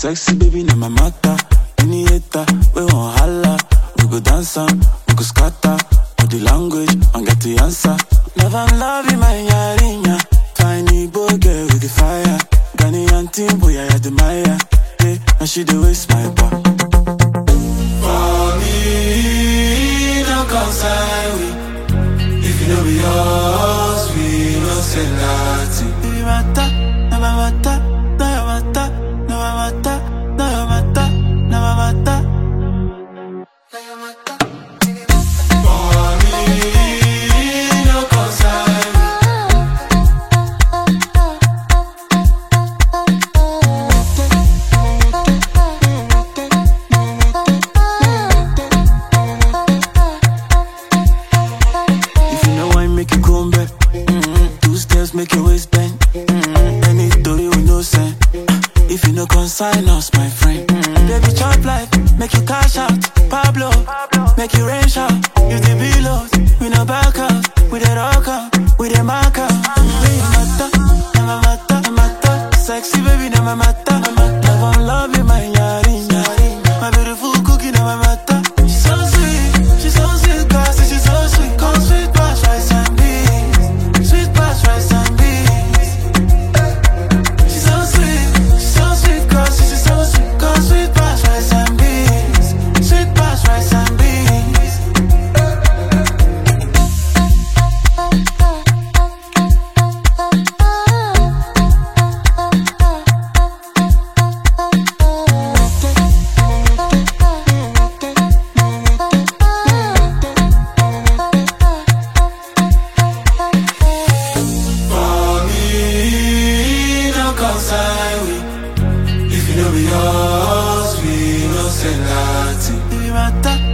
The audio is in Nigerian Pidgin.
Sexy baby, na my matter. Any hater, we won't holla. We go dance am, we go scatter. Body language, and get the answer. Love and love in my yarinya. Fine Igbo girl with the fire. Ghanaian team, boy, I admire. Hey, and she the waste my bar. For me, no concern we. If you know be yours, we no say nothing. If you matter, na my matter, na your matter, na my matter, na your matter, na my matter. Na your matter. For me, no concern we. If you know why make you come back, mm-hmm. two steps make your waist bend. Mm-hmm. Any story with no sense. If you no consign us, my friend, mm-hmm. baby chop life, make you cash out. Pablo, make you rain shout. You the below, we no back out. We the rock out, we the mark out. Baby, mata, na my mata, na mata. Sexy baby, na my mata, na mata. Love and love you, my yarinya. My beautiful cookie, na my mata. She's so sweet, she's so sweet, girl, say she's so sweet. Come sweet past rice and beans, sweet past rice and beans. She's so sweet, she's so sweet, girl, say she's so sweet. Come sweet past rice and beans, sweet past rice and beans. For me, no concern we. If you know be yours, we no say nothing. If you matter,